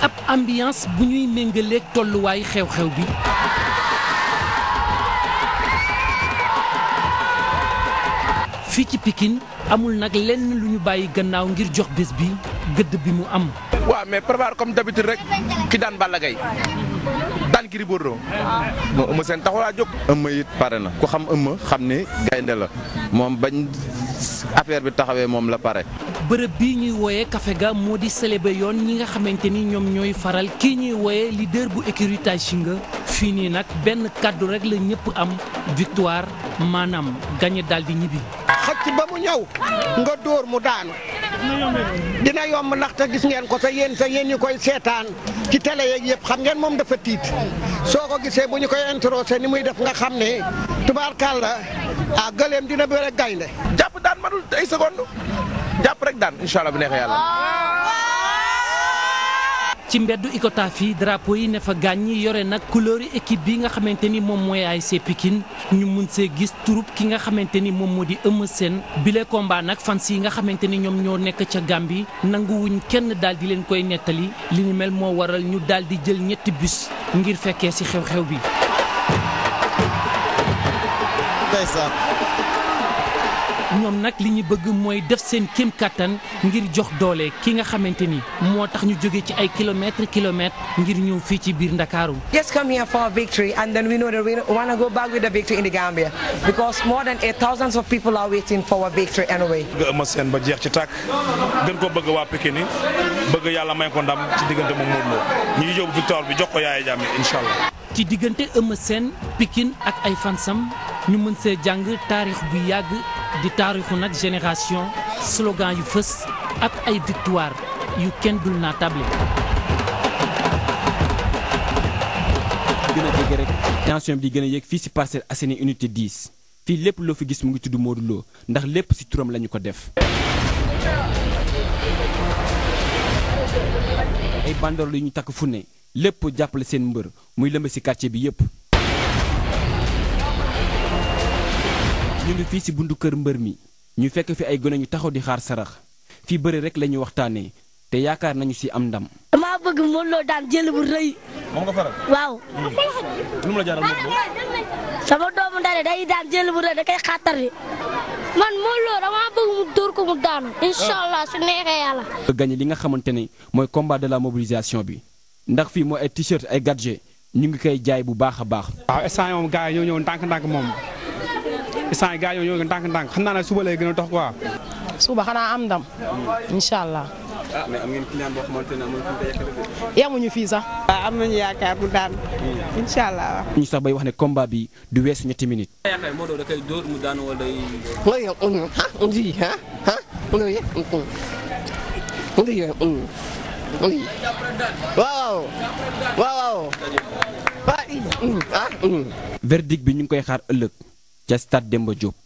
ab ambiance bu ñuy méngaleeg tolluwaayu xew-xew bi fii ci Pikine amul nag lenn lu ñu bàyyi gannaaw ngir jox bés bi gëdd bi mu am. waaw mais prépare comme d'habitude rek ki daan Balla Gaye daan Gris Bordeaux moo ëmb seen taxulaa jóg. ëmma it pare na ku xam ëmma xam ni gaynde la moom bañ affaire bi taxawee moom la pare. bërëb bii ñuy wooyee Café ga moo di célébrer yoon ñi nga xamante ni ñoom ñooy faral kii ñuy wooyee leader bu écurie Taïsinga fii nii nag benn kàddu rek la ñëpp am victoire maanaam gagné daal di ñibbi. xëcc ba mu ñëw nga dóor mu daanu dina yomb ndaxte gis ngeen ko te yéen te yéen ñi koy seetaan ci télé yeeg yëpp xam ngeen moom dafa tiit soo ko gisee bu ñu koy introsé ni muy def nga xam ne tubaarkàlla ah gëleem dina bëre gaynde jàpp daan madul ay seconde jàpp rek daan incha allah bu neexee yàlla. ci mbeddu Icotaf yi drapeau yi ne fa gàññi yore nag couleur yi équipe bi nga xamante ni moom mooy ASC Pikine ñu mun see gis turub ki nga xamante ni moom moo di Eumeu Sène bile combat nag fans yi nga xamante ni ñoom ñoo nekk ca Gambie nanguwuñ kenn daal di leen koy nettali li ni mel moo waral ñu daal di jël ñetti bus ngir fekkee ci xew-xew bi. ñoom nag li ñu bëgg mooy def seen kéem kattan ngir jox doole ki nga xamante ni moo tax ñu jóge ci ay kilomètres kilomètres ngir ñëw fii ci biir Ndakaaru. Just come here for a victory, and then we know that we want to go back with the victory in the Gambia because more than eight thousands of people are waiting for our victory anyway. bëgg Eumeu Sène ba jeex ci tàkk gën ko bëgg waa Pikine yi bëgg yàlla may ko ndam ci diggante moom Modou Lo ñu ngi yóbbu victoire bi jox ko Yaya Jammeh incha allah. ci diggante Eumeu Sène Pikine ak ay fansam ñu mën see jàng taarix bu yàgg di taarixu nag génération slogan yu fës ak ay victoire yu kenn dul naa table gën a jege rek tension bi di gën a yéeg fii ci Parcelles Assainies unité 10 fii lépp loo fi gis mu ngi tudd Modou Lo ndax lépp ci turam lañu ko def. ay bandoor yu ñu takk fu ne lépp jàppale seen mbër muy lëmb ci quartier bi yépp ñu ngi fii ci buntu kër mbër mi ñu fekk fi ay gone ñu taxaw di xaar sarax fii bëri rek la ñuy waxtaanee te yaakaar nañu ci am ndam. dama bëgg Modou Lo daan jël bu rëy. moom nga faral. waaw. lu mu la jaaral Modou Lo. sama doomu ndare day daan jël bu rëy da koy xàttar bi man Modou Lo dama bëgg mu dóor ko mu daanu. incha allah su neexee yàlla. gagné li nga xamante ne mooy combat de la mobilisation bi ndax fii mooy ay t-shirt ay gadget ñu ngi koy jaay bu baax a baax. waaw instant yii moom gars yi ñoo ñëw ndànk-ndànk moom instant yi gars yi ñoo ñëw ndànk-ndànk xam naa ne suba lay gën a dox quoi. suba xanaa am ndam incha allah. ah mais am ngeen client boo xamante ne amul fu mu koy yàqale yemuñu fii sax. waaw am nañu yaakaar bu daan incha allah. ñu sax bay wax ne combat bi du weesu ñetti minutes. yaakaar Modou da koy dóor mu daanu wala day. mooy yow ah ndi ah ah loolu yëpp ndi yow ndi waaw waaw waaw ah verdict bi ñu ngi koy xaar ëllëg ca stade Demba Diop.